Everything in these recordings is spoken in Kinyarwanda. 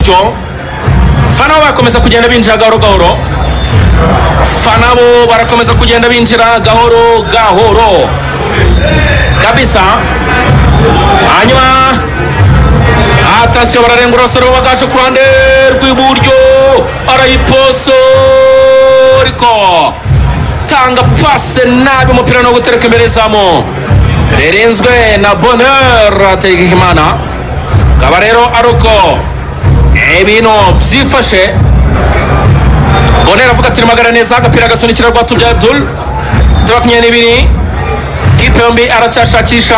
gutyo fana bo barakomeza kugenda binjira gahoro gahoro fana bo barakomeza kugenda binjira gahoro gahoro kabisa hanyuma atasiyo bararenga urasoro baganje ku ruhande rw'iburyo arayiposoriko tanga pase nabi umupira no gutereka imbere zamu ririnzwe na bonheur ategekimana akaba rero ari uko ibintu byifashe bonheur avuga ati magana neza agapira gasunikira rwa tubya abdul turi makumyabiri n'ibiri kipe yombi aracyashakisha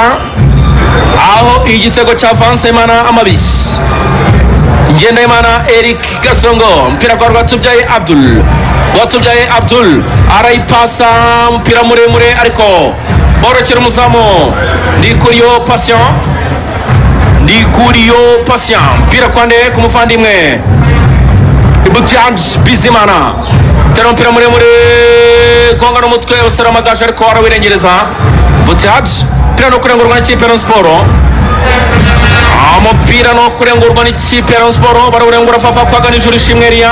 aho igitego cya vanse imana amabisi ngendahimana eric gasongo umupira kwa rwatubyaye abdul rwatubyaye abdul arayipasa umupira muremure ariko borokera umuzamu ndikuriyo pasiyo ndikuriyo pasiyo umupira kwande ku muvandimwe butyange bizimana tera umupira muremure konga n'umutwe basara amagaje ariko arawirengereza butyange umupira no kurengurwa n'ikipe ya siporo umupira no kurengurwa n'ikipe ya siporo barawurengura fafa kwaga n'ijoro ishimwe riya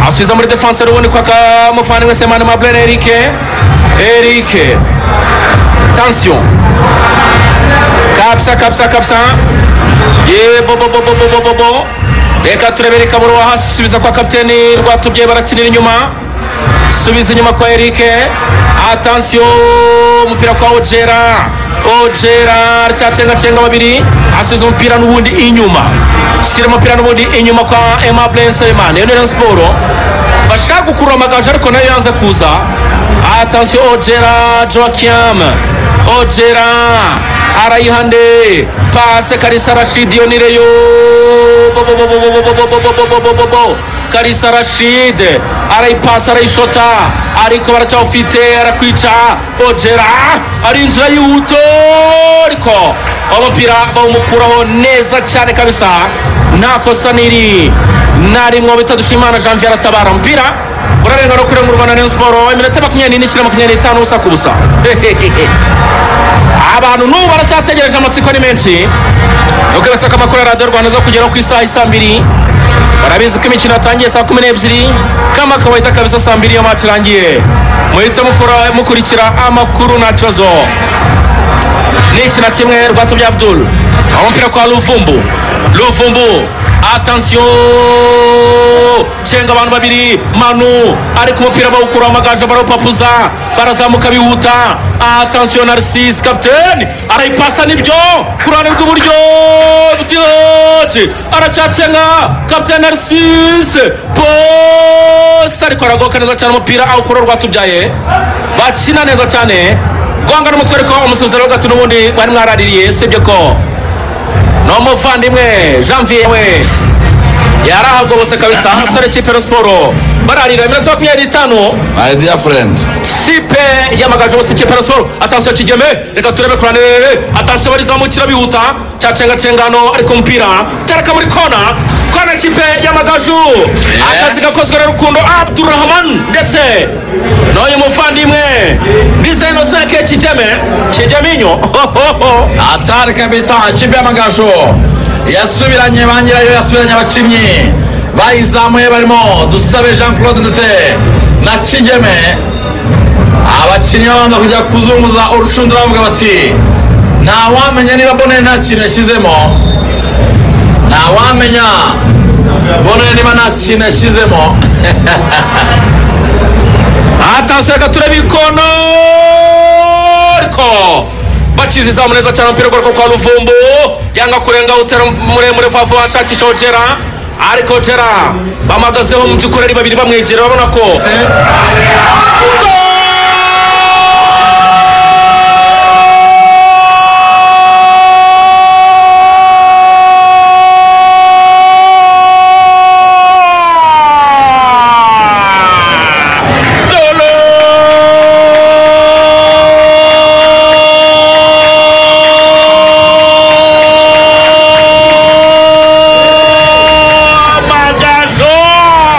asubiza muri defanse rubundi kwa kamuvandimwe semani mablene erike erike tansiyo kapsa kapsa kapsa ye bo bo bo bo bo bo bo bo reka turebere kaburo wa hasi subiza kwa kapiteni rwatubye barakinira inyuma subiza inyuma kwa erike atansiyo umupira kwa ojera ojera aracyacengacenga babiri asubiza umupira n'ubundi inyuma shyira umupira n'ubundi inyuma kwa aimable nsabimana iyo niyo siporo bashaka gukurura amagaju ariko nayo yanze kuza atansiyo ojera joakim ojera arayihande pase karisa rashid iyo nireyo karisa rashid arayipasa arayishota ariko baracyawufite arakwica ojera arinjira yihuta ariko umupira bawumukuraho neza cyane kabisa nta kosa niri nta rimwe bitadushima imana janvier aratabara umupira urarenga no kurengurwa na rayon sport iminota makumyabiri n'ine ishyira makumyabiri n'itanu ubusa ku busa abantu n'ubu baracyategereje amatsiko ni menshi tugarutse ko amakuru ya radiyo rwanda aza kugeraho ku isaha isa mbiri barabizi ko imikino yatangiye saa kumi n'ebyiri kama akabahita kabisa saa mbiri iyo maci irangiye muhite mukora- mukurikira amakuru nta kibazo ni iki na kimwe rwatubya abdul umupira kwa luvumbu luvumbu atansiyo cenga abantu babiri manu ariko umupira bawukura amagaju barawupapuza barazamuka bihuta atansiyo narcise kapiteni arayipasa nibyo ku ruhande rw'iburyo butihoci aracyacenga kapiteni narcise bose ariko aragoka neza cyane umupira awukura rwatubyaye bakina neza cyane rwanga n'umutwe ariko umusubizo rero gatuna ubundi bari mwaraririye sibyo ko ni umuvandimwe janvier we yarahagobotse kabisa abasore kipe ya siporo bararira iminota makumyabiri n'itanu my dear friend kipe yamagaju ubusa kipe ya siporo atansiyo kigeme reka turebe kurane atansiyo barizamukira bihuta cyacengacenga ariko umupira tereka muri kona kona kipe yamagaju akazi gakozwe na rukundo abdurahman ndetse n'uyu muvandimwe ndizeye noseke kigeme kigeminyo hohoho atari kabisa ikipe y'amagasho yasubiranye ba nyirayo yasubiranye abakinnyi bayizamuye barimo dusabe jean claude ndetse na kigeme abakinnyi babanza kujya kuzunguza urushundura bavuga bati ntawamenya niba bonere nta kintu yashyizemo ntawamenya bonere niba nta kintu yashyizemo atansiyo reka turebe ikono ariko bakizi izamu neza cyane umupira ugaruka kwa ruvumbu yanga kurenga utera muremure fafu washakisha ojera ariko ojera bamagazeho mu by'ukuri ari babiri bamwegera babona ko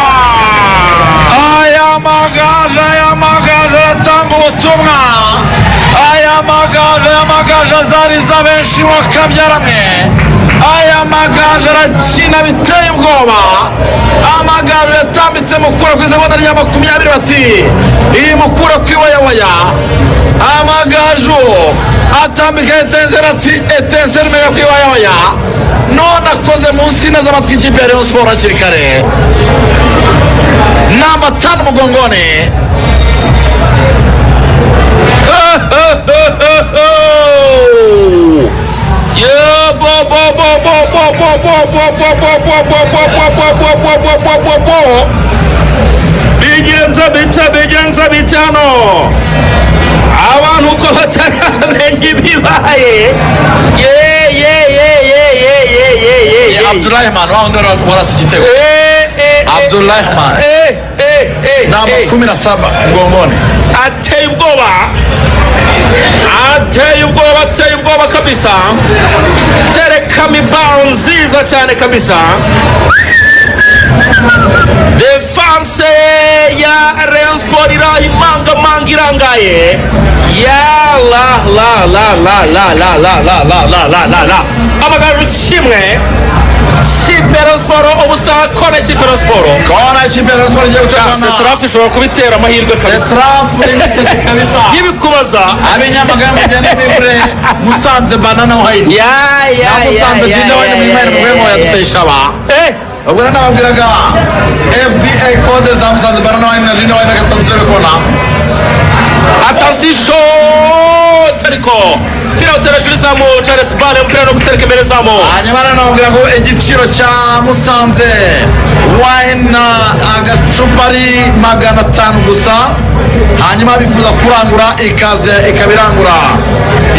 Amagazo! aya magaje aya magaje atanga ubutumwa aya magaje aya magaje azariza benshi wakabyaranye aya magaje arakina izina biteye ubwoba amagambo yatambitse mukura ku isegonda rya makumyabiri bati iyi mukura ku iboyaboya amagaju atambika etenseri ati etenseri menya ku iboyaboya none akoze munsi z'amatwi ikipe ya rayon siporo hakiri kare namba tano mugongoni bigenza bita bigenza bitano abantu uko bataramenya ibibaye ye ye ye ye ye ye ye ye ye abdurahimani wa wundi wari warasi igitego Eh, eh, eh, Abdurrahman. eh, eh, eh, namba eh. kumi na saba mgongoni ateye ubwoba ateye ubwoba ateye ubwoba kabisa terekamo ibaro nziza cyane kabisa defanse ya rayon sport irahimangamanga irangaye ya la la la la la la la la la la la la la amagaju kimwe kipe ya rayon sport ubusaha kone kipe ya rayon sport kona ikipe ya rayon siporo igiye gutegana setarafu ishobora kubitera amahirwe kabisa sesirafu kabisa y'ibikubaza ab'inyamagana mugende mwibure musanze banana wayini ya ya namusanze jinda wayini mwimere mugwemo yaduteye ishaba ubwo rero nababwiraga fda kode za musanze banana wayini na jinda wayini gatatu turebe kona atasisho tariko pira utera juri zamu charles bale mpira no gutereka imbere zamu hanyuma rero nababwira ngo igiciro cya musanze wayini na agacupa ari magana atanu gusa hanyuma bifuza kurangura ikaze ikaba irangura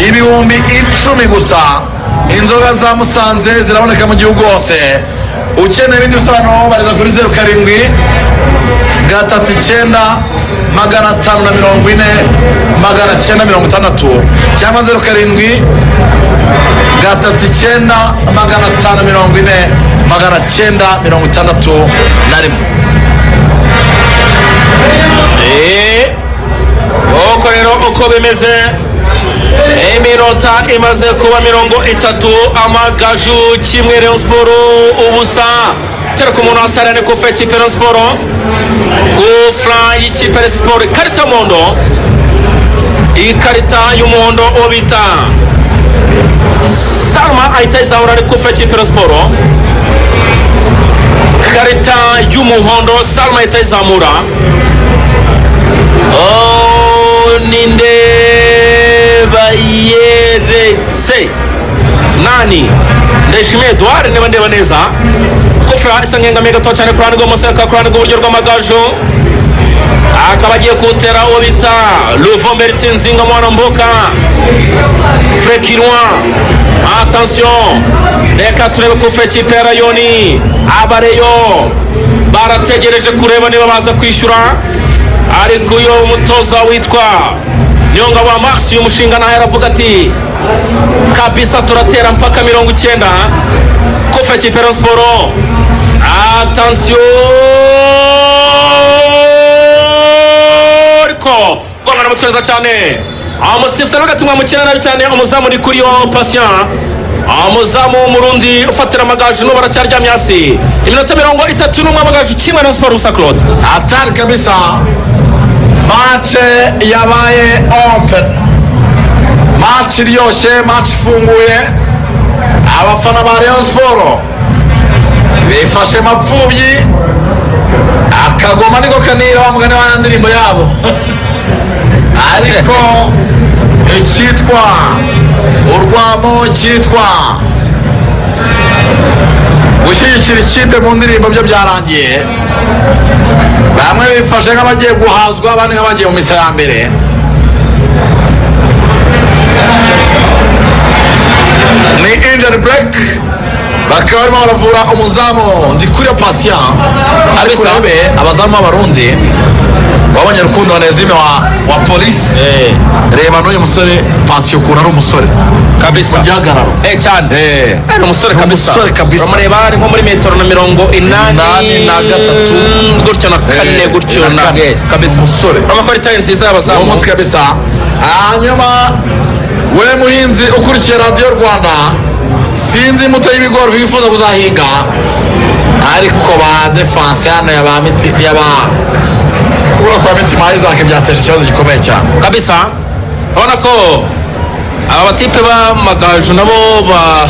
ibihumbi icumi gusa inzoga za musanze ziraboneka mu gihugu hose ukeneye ibindi bisobanuro bariza kuri zeru karindwi gatatu icyenda magana atanu na mirongo ine magana cyenda mirongo itandatu cyangwa zeru karindwi gatatu icyenda magana atanu mirongo ine magana cyenda mirongo itandatu na rimwe Eh, uko rero uko bimeze iminota imaze kuba mirongo itatu amagaju kimwe rayon sport ubusa tereka umuntu wasarane ku fe kipe rayon sport ku fura y'ikipe rayon sport ikarita mondo ikarita y'umuhondo uwo bita salma ahita ayizahura ari ku fe kipe rayon sport ikarita y'umuhondo salma ahita ayizamura Oh, ninde bayeretse nani ndashimiye edouard niba ndeba neza kufura isa nkengamiye gato cyane ku ruhande rw'amaso ku ruhande rw'uburyo rw'amagaju akaba agiye kuwutera uwo bita luvombe ritsinzinga mwana mbuka frekirwa attention reka turebe kufa ikipe ya rayoni abareyo barategereje kureba niba baza kwishyura ariko uyu mutoza witwa nyongabo marisi umushinga naho yaravuga ati kabisa turatera mpaka mirongo icyenda kufa kipe ya siporo atansiyo ariko rwamara umutwe neza cyane umusifuzi nawe ugatumwa mukina nabi cyane umuzamu uri kuri yo pasiya umuzamu w'umurundi ufatira amagaju n'ubu aracyaryamye hasi iminota mirongo itatu n'umwe amagaju kimwe na siporo gusa claude atari kabisa mace yabaye open mace iryoshye mace ifunguye abafana ba rayon siporo bifashe mapfubyi akagoma niko kanira mugani wa ndirimbo yabo ariko icyitwa urwamo cyitwa gushyigikira ikipe mu ndirimbo byo byarangiye bamwe bifashe nk'abagiye guhazwa abandi nk'abagiye mu misa ya mbere ni injeri bureke bakaba barimo baravura umuzamu ndikuriyo pasiya ariko Kabisa. urabe abazamu b'abarundi wabonye rukundo wanezime wa, wa polisi reba n'uyu musore pasiyo ukuntu ari umusore kabisa gihagararo Eh, cyane Eh. Eh, ni umusore Ni kabisa umusore kabisa. uramureba ari nko muri metero na mirongo Inani inani na gatatu. gutyo na kane Eh, gutyo na na kane. Eh, kabisa Umusore. urabona ko ari tayi nziza mu y'abazamu mutwe kabisa hanyuma we muhinzi ukurikiye radiyo rwanda sinzi imbuto y'ibigori wifuza kuzahinga ariko ba defanse hano ya ba miti ya ba kubura kwa mitima isaac byateje ikibazo gikomeye cyane kabisa urabona ko aba batipe b'amagaju nabo ba-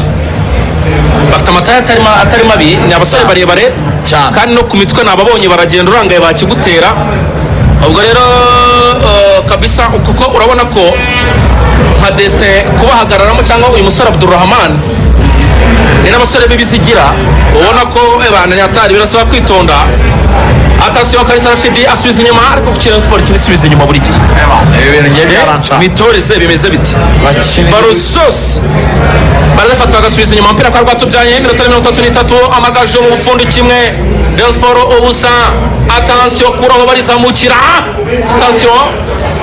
bafite amataya atari ma- atari mabi ni abasore barebare Cyane. kandi no ku mitwe nababonye baragenda urangaye bakigutera ubwo rero eh, kabisa kuko urabona ko nka desite kubahagararamo cyangwa uyu musore abdurrahman ni n'abasore b'ibizigira ubona ko bananyatari birasaba kwitonda atasiyo karisa rafidi asubiza inyuma ariko ku kirenze siporo kinisubiza inyuma buri gihe ibi bintu ngiye byaranshaka mitoreze bimeze biti bakina baro zose barazafata bagasubiza inyuma umupira kwa rwatubyaye iminota mirongo itatu n'itatu amagaju mu bufundo kimwe Rayon Sport ubusa atansiyo kuri aho barizamukira atansiyo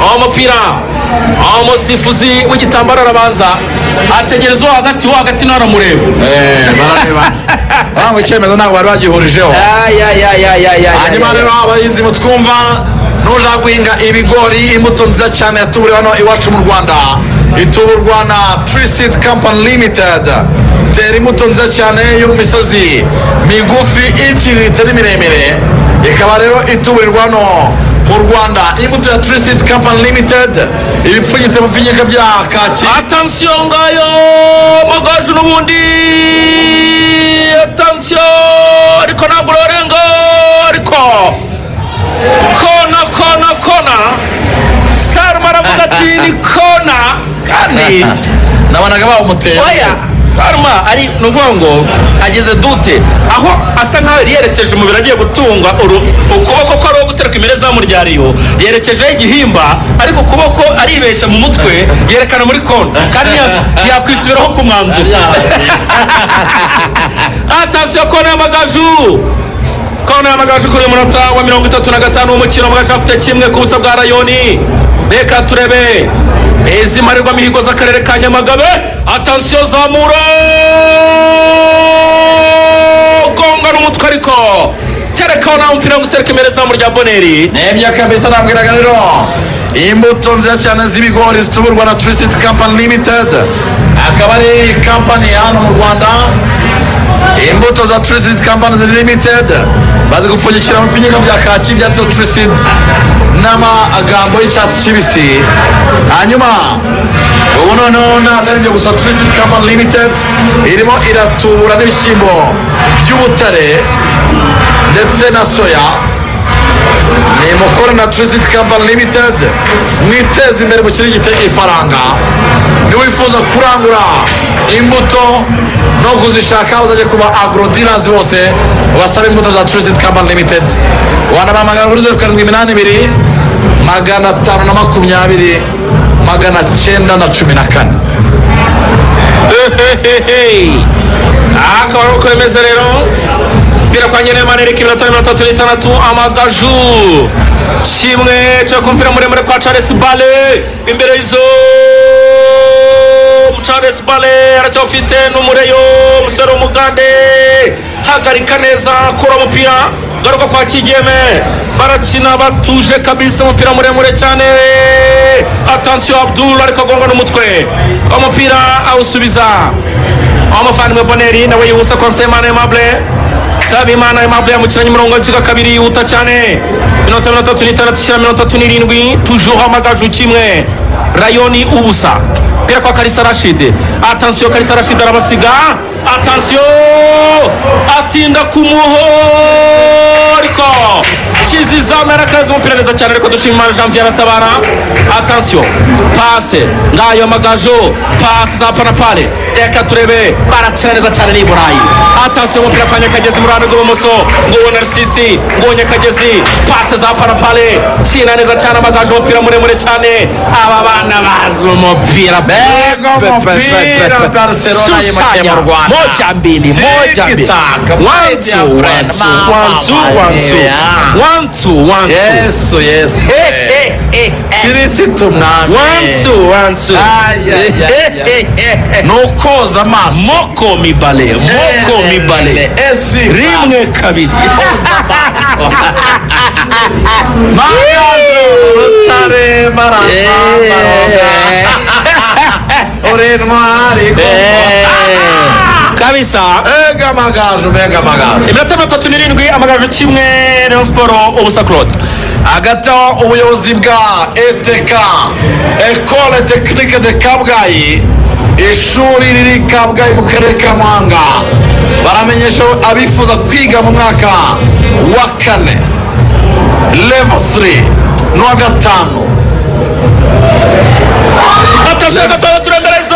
aho umupira aho umusifuzi w'igitambaro arabanza ategereza uwo hagati wo hagati nawe aramureba eee bararebana urangwa icyemezo ntabwo bari bagihurijeho hanyuma rero abahinzi mutwumva nushaka guhinga ibigori imbuto nziza cyane yatuburiwe hano iwacu mu rwanda ituburwa na trisit company limited tera imbuto nziza cyane yo mu misozi migufi iciriritse n'imiremire ikaba rero ituburirwa hano mu rwanda imbuto ya trisit company limited ibipfunyitse mu pfinyika bya kaki atansiyo ngayo amagaju n'ubundi atansiyo ariko ntabwo urorenga ariko kona kona kona saruma aravuga ati ni kona kandi nabonaga bawumuteye oya saruma ari ni ukuvuga ngo ageze dute aho asa nkaho yari yerekeje umubiri agiye gutungwa uru- ukuboko ko ari uwo gutereka imbere zamu rya riyo yerekejeho igihimba ariko ukuboko aribeshya mu mutwe yerekana muri kona kandi yas- yakwisubiraho ku mwanzuro atasiyo kona y'amagaju kona y'amagaju kuri uyu munota wa mirongo itatu na gatanu w'umukino amagaju afite kimwe ku busa bwa rayoni reka turebe izi marerwa mihigo z'akarere ka nyamagabe atasiyo zamura gonga n'umutwe ariko terekaho nta mupira wo gutereka imbere izamu rya boneri nebya kabisa nabwiraga rero imbuto nziza cyane z'ibigori zituburwa na turisiti kampani limitedi akaba ari kampani hano mu rwanda imbuto za turisiti kampani limitedi bazigupfunyikira mu pfinyika bya kaki byanditseho turisiti n'amagambo y'icyatsi kibisi hanyuma ubu noneho ntabwo ari ibyo gusa turisiti kampani limitedi irimo iratubura n'ibishyimbo by'ubutare ndetse na soya ni mukuru na turisiti kampani limitedi mwiteze imbere mukirigite ifaranga niwifuza kurangura imbuto no kuzishaka uzajya kuba agrodinazi bose ubasaba imbuto za turisiti kampani limitedi wanabahamagara kuri zeru karindwi iminani ibiri magana atanu na makumyabiri magana cyenda na cumi na kane aha akaba ari uko bimeze rero umupira kwa nyene maneri k'iminota mirongo itatu n'itandatu amagaju kimwe cyo ku mupira muremure kwa charles bale imbere y'izo charles bale aracyafite n'umureyo umusore w'umugande hagarika neza kura umupira garuka kwa kigeme barakina batuje kabisa umupira muremure cyane atansiyo abdul ariko agonga n'umutwe umupira awusubiza umuvandimwe boneri nawe yihusa konse imana aimable saba imana aimable yamukiranye umurongo w'ikigo kabiri yihuta cyane minota mirongo itatu n'itandatu ishyira mirongo itatu n'irindwi tujuho amagaju kimwe rayoni ubusa pira kwa karisa rashide atansiyo karisa rashide arabasiga atansiyo atinda ku muhoriko kizizamera arakaza umupira neza cyane ariko dushima imana janvier aratabara atansiyo pase ngayo amagaju pase za panapale reka turebe barakina neza cyane ni i burayi atansiyo umupira kwa nyakagezi mu ruhande rw'ibumoso nguwo narisisi nguwo nyakagezi pase za panapale kina neza cyane amagaju umupira muremure cyane aba bana bazi umupira Bego mpira Barcelona yimukira mu Rwanda. moja mbili moja mbili Tikitaka, One, my two, dear one, friend. two, Mama, one, two, one, two. yeah. One, two, one, two. yesu yesu Eh, eh, eh, eh. kirisitu mwami One, two, one, two. Ay, ay, ay, ay. Eh, eh, eh, eh. ni ukoza amaso moko mibale moko mibale rimwe kabiri Eh. Eh, kabisa mbega amagaju mbega amagaju iminota mitatu n'irindwi amagaju kimwe rayon siporo ubusa claude hagati aho ubuyobozi bwa etk ekole tekinike de kabgayi ishuri riri kabgayi mu karere ka muhanga baramenyesha abifuza kwiga mu mwaka wa kane level 3 n'uwa gatanu batasize gatandatu remerezo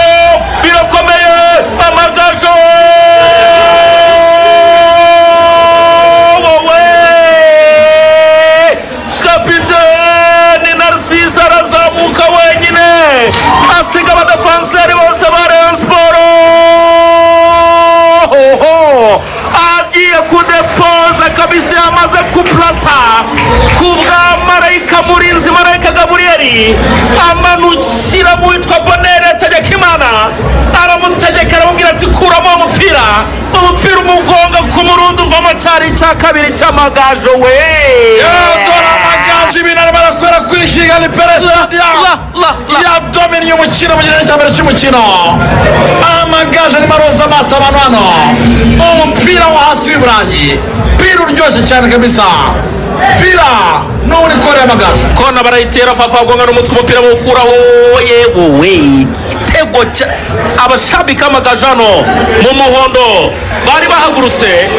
birakomeye amagaju wowe kapiteni narcise arazamuka wenyine asiga abadafanseri bose ba rayon siporo Oho! agiye kudepoza kabisa yamaze kuplasa kubwamarayika murinzi marayika gaburiyeli amanukira mu witwa bonere tegekimana aramutegeka aramubwira ati kuramo umupira umupira umugonga ku murundi uvamo cyari icya kabiri cy'amagajo we dore amagaju ibintu arimo arakora kuri kigali La, peresida la, la. yadominiye umukino mu gihe cyambere cy'umukino amagaju arimo aroza amaso abantu hano umupira wo hasi w'iburayi pira uryoshye cyane kabisa pira n'ubu ikoreye amagaju kona barayitera fafagwanga n'umutwe umupira bawukuraho yewe we igitego cya- abashabika amagaje hano mu muhondo bari bahagurutse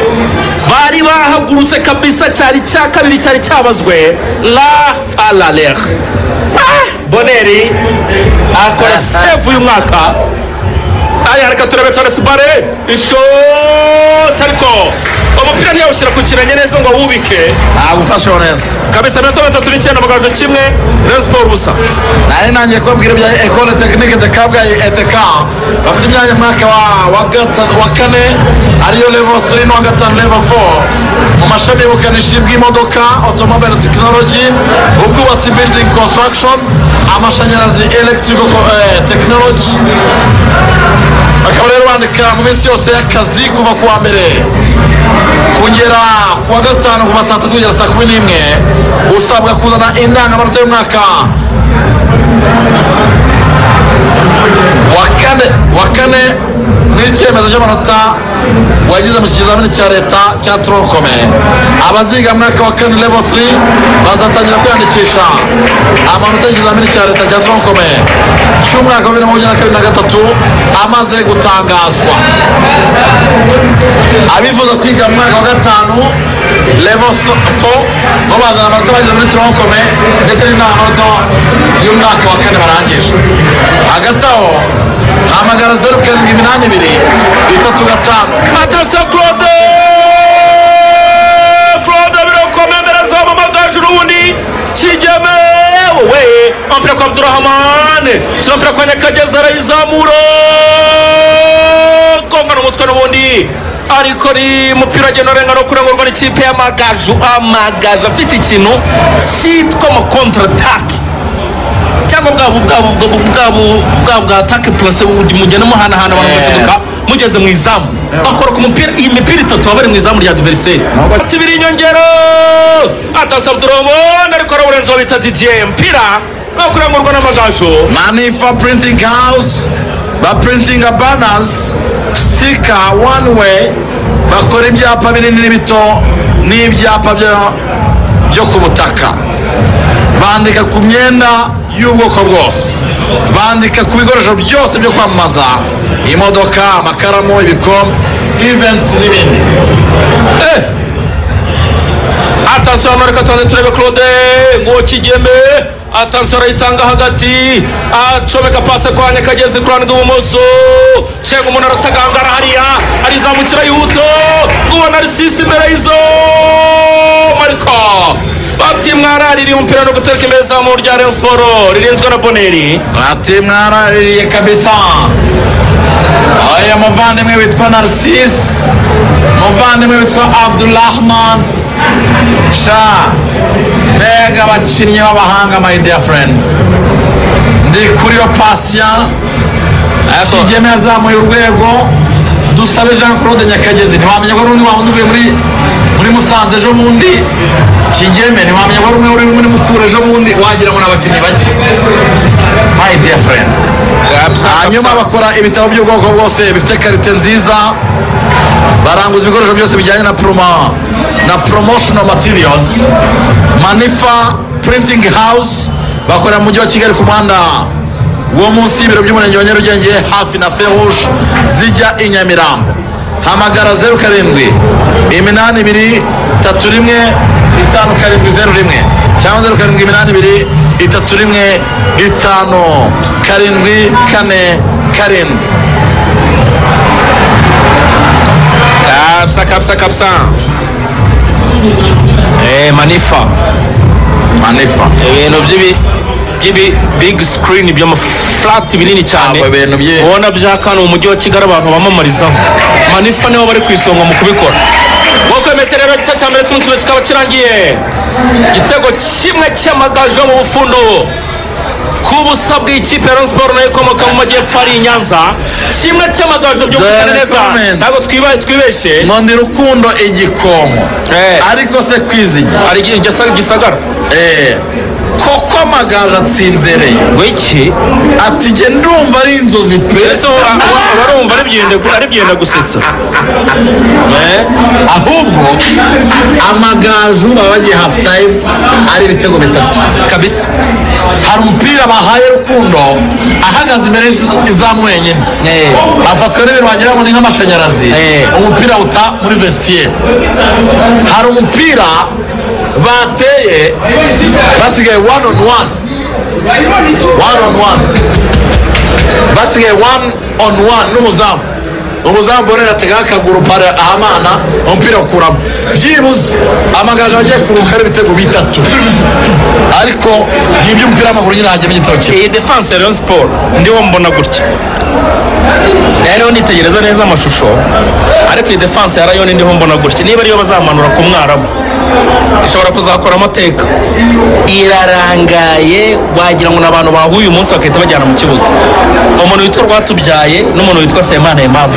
bari bahagurutse kabisa cyari cya kabiri cyari cyabazwe la falaler boneri akora sevu y'umwaka aya reka turebe cyane sibare ishoti ariko umupira ntiyawushyira ku kirenge neza ngo awubike ntabwo ufasheho neza kabisa mirongo itandatu n'icyenda amagaju kimwe rayon siporo ubusa nari nangiye kubabwira ibya ekole tekinike de kabgayi eteka bafite imyanya mu mwaka wa wa gata- wa kane ariyo level 3 n'uwa gatanu level 4 mu mashami y'ubukanishi bw'imodoka automobile technology ubwubatsi building construction amashanyarazi electrical co- eh, technology bakaba rero bandika mu minsi yose y'akazi kuva ku wa mbere kugera ku wa gatanu kuva saa tatu kugera saa kumi n'imwe usabwa kuzana indangamanota y'umwaka wa kane wa kane n'icyemezo cy'amanota wagize mu kizamini cya leta cya tronkome abaziga mu mwaka wa kane level 3 bazatangira kwiyandikisha amanota y'ikizamini cya leta cya tronkome cy'umwaka wa bibiri na makumyabiri na kabiri na gatatu amaze gutangazwa abifuza kwiga mu mwaka wa gatanu level 4 bo bazana amanota bageze muri tronkome ndetse n'indangamanota y'umwaka wa kane barangije hagati aho hamagara zeru karindwi iminani ibiri itatu gatanu atasiyo claude claude birakomemereza amamagaje ubundi kigeme wowe umupira kwa abdurahamane shyira umupira kwa nyakagezi arayizamura kongana umutwe n'ubundi ariko ni umupira agenda arenga no kurengurwa n'ikipe y'amagaju amagaju afite ikintu cyitwa amakontratake cyangwa bwa bu- bwa bu- bwa bu- bwa bwa atake purase mugenda muhanahana abantu basimbuka mugeze mu izamu akora ku mupira iyi mipira itatu baba bari mu izamu rya diveriseri Nubwo- tibiri inyongero atasa abdurobone ariko arawurenzaho bita didiye mpira no kurangurwa n'amagaju manifa printing house baprintinga banners stika one way bakora ibyapa binini n'ibito n'ibyapa byo- byo ku butaka bandika ku myenda y'ubwoko bwose bandika ku bikoresho byose byo kwamamaza imodoka amakaramu ibikombe events n'ibindi atasiyo hano reka tubanze turebe claude nguwo kigeme atasiyo arayitanga hagati acomeka pase kwa nyakagezi ku ruhande rw'ibumoso cenga umuntu aratagangara hariya arizamukira yihuto nguwo narisisi imbere y'izo mariko bati mwaraririye umupira no gutereka imbere zamu rya rayon siporo ririnzwe na boneri ati mwaraririye kabisa oya muvandimwe witwa narcise muvandimwe witwa abdurahman sha mbega abakinnyi b'abahanga my dear friends ndi kuri yo pasiya kigeme yazamuye urwego dusabe jean claude nyakagezi ntiwamenya ko ari undi wawundi uvuye muri muri musanze ejo bundi kigeme ntiwamenya ko ari umwe uri muri mukura ejo bundi wagira ngo ni abakinnyi bake my dear friend kabisa hanyuma kabisa. bakora ibitabo by'ubwoko bwose bifite karite nziza baranguza ibikoresho byose bijyanye na promo na promotional materials manifa printing house bakorera mu mujyi wa kigali ku muhanda wo munsi y'ibiro by'umurenge wa nyarugenge hafi na feruje zijya i nyamirambo hamagara zeru karindwi iminani ibiri tatu rimwe itanu karindwi zeru rimwe cyangwa zeru karindwi iminani ibiri itatu rimwe itanu karindwi kane karindwi kabisa kabisa kabisa Eh, manifa manifa ibintu by'ibi by'ibi big screen by'amafurati binini cyane Abo bintu bye- ubona byaka hano mu mujyi wa kigali abantu bamamarizaho manifa nibo bari ku isonga mu kubikora nk'uko bimeze rero igice cya mbere cy'umukino kikaba kirangiye igitego kimwe cy'amagaju yo mu bufundo ku busa bw'ikipe ya Rayon Sports nayo ikomoka mu majyepfo ari i nyanza kimwe cy'amagaju byo gukora neza comments. ntabwo twibaye twibeshye nkondi rukundo igikomo Eh. ariko se kwizigi ari igisa- gisagara Eh, koko amagaju atsinzereye wiki ati jye ndumva ari inzozi pe ese ubu barumva ari byenda ari byenda gusetsa Eh, ahubwo amagaju baba bagiye hafu tayimu ari ibitego bitatu kabisa hari umupira bahaye rukundo ahagaze imbere y'izamu wenyine Eh. afatwa n'ibintu wagira ngo ni nk'amashanyarazi Eh. umupira uta muri vestiye hari umupira bateye basigaye one on one one on one basigaye one on one n'umuzamu umuzamu borera ategaho akaguru pare ahamana umupira ukuramo byibuze amagaju agiye kuruhuka ari ibitego bitatu ariko ni iby'umupira w'amaguru nyine hajyamo igitabo kimwe iyi defanse ya Rayon Sport ndiho mbona gutya rero nitegereza neza amashusho ariko iyi defanse ya Rayon ndiho mbona gutya niba ariyo bazamanura ku mwarabu ishobora kuzakora amateka irarangaye wagira ngo ni abantu bahuye umunsi bagahita bajyana mu kibuga umuntu witwa rwatubyaye n'umuntu witwa semana emamu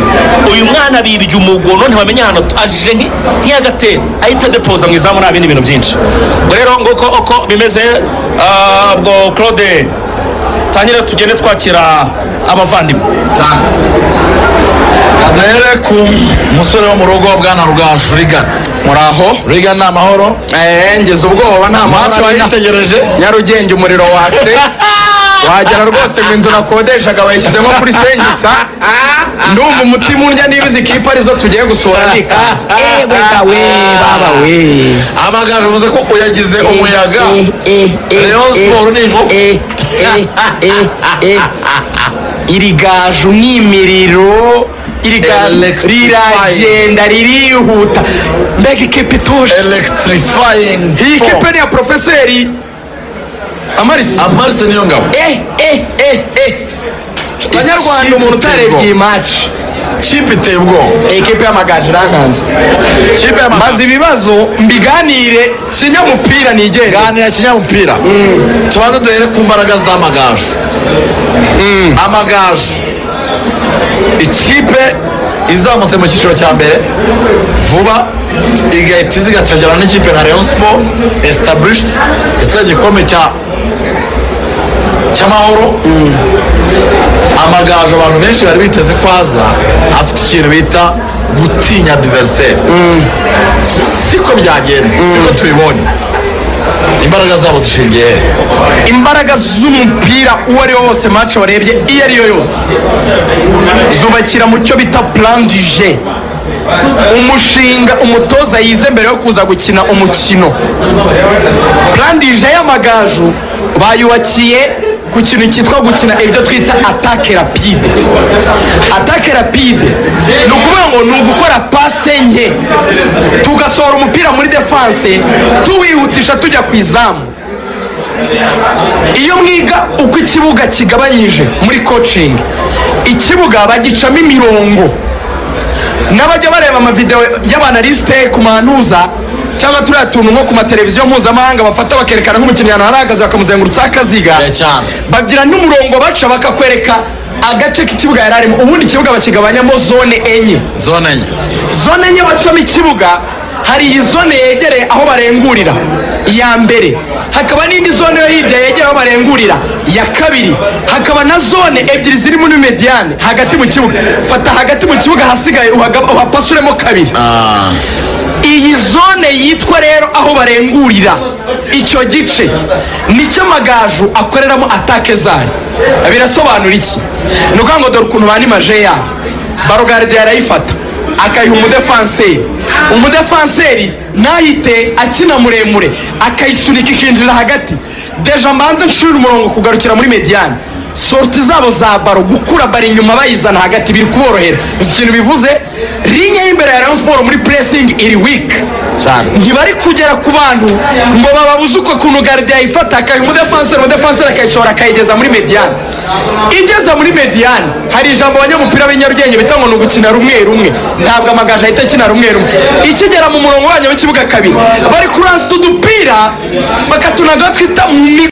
uyu mwana bibye umugono ntibamenya ahantu aje nki- nk'iyagatera ahita adepoza mu izamu nta bindi bintu byinshi ubwo rero nguko uko bimeze ah, ubwo claude tangire tugende twakira abavandimwe duhere ku musore wo mu rugo bwana rugaju rigana muraho rigana ni amahoro Eh, ngize ubwoba nta maci mahoro arimo. wayitegereje nyarugenge umuriro watse wagera rwose ngo inzu nakodeshaga bayishyizemo kuri senkisa ndumva umutima undya niba izi kipe arizo tugiye gusura nikanze ewe gawe baba we amagaju uvuze ko uyagize umuyaga Rayon Sport ni inkoko. iri gaju ni imiriro iri gaju Electrifying. riragenda ririhuta mbega ikipe ituje electrifying iyi force. kipe ni iya porofeseri amarisi amarisi niyo ngabo eh eh eh eh banyarwanda umuntu utarebye iyi maci kipe iteye ubwoba ekipe y'amagaju iranganza kipe y'amagaju maze ibibazo mbiganire kinyamupira nigenga ganira kinyamupira tubanze duhere ku mbaraga z'amagaju amagaju ikipe izamutse mu cyiciro cya mbere vuba igahita izigacagirana n'ikipe nka Rayon Sport established yatwaye igikombe cya cy'amahoro amagaju abantu benshi bari biteze ko aza afite ikintu bita gutinya adversaire siko byagenze siko tubibonye imbaraga zabo zishingiye hehe imbaraga z'umupira uwo ari wo wose mace warebye iyo ari yo yose zubakira mu cyo bita plan du jeu umushinga umutoza yize mbere yo kuza gukina umukino plan du jeu y'amagaju bayubakiye ku kintu cyitwa gukina ibyo twita atake rapide atake rapide ni ukuvuga ngo ni ugukora pase nke tugasohora umupira muri defanse tuwihutisha tujya ku izamu iyo mwiga uko ikibuga kigabanyije muri coaching ikibuga bagicamo imirongo n'abajya bareba amavidewo y'abanalisite ku manuza cyangwa turiya tuntu nko ku mateleviziyo mpuzamahanga bafata bakerekana nk'umukinnyi ahantu arahagaze bakamuzengurutsaho akaziga Eh, cyane. bagira n'umurongo baca bakakwereka agace k'ikibuga yari arimo ubundi ikibuga bakigabanyamo zone enye zone enye zone enye bacamo ikibuga hari iyi zone yegereye aho barengurira iya mbere hakaba n'indi zone yo hirya yegereye aho barengurira iya kabiri hakaba na zone ebyiri ziri muri mediyane hagati mu kibuga fata hagati mu kibuga ahasigaye uhagaba- uhapasuremo kabiri iyi zone yitwa rero aho barengurira icyo gice nicyo amagaju akoreramo atake zayo birasobanura iki ni ukuvuga ngo dore ukuntu banimaje yabo barogaride yarayifata akayiha umudefanseri umudefanseri nahite akina muremure akayisunika ikinjira hagati deja mbanze nshira umurongo kugarukira muri mediyane sorti zabo za baro gukura baro inyuma bayizana hagati biri kuborohera uzi ikintu bivuze linye y'imbere ya rayon siporo muri puresingi iri wiki Cyane. ntibari kugera ku bantu ngo bababuze uko kuntu garde yayifata akayiha umudefanseri umudefanseri akayisohora akayigeza muri mediyane igeze muri mediyane hari ijambo abanyamupira b'inyarugenge bita ngo ni ugukina rumwe rumwe ntabwo amagaju ahita akina rumwe rumwe ikigera mu murongo wanyu w'ikibuga kabiri bari kuransa udupira bakatunaga twita mu mi-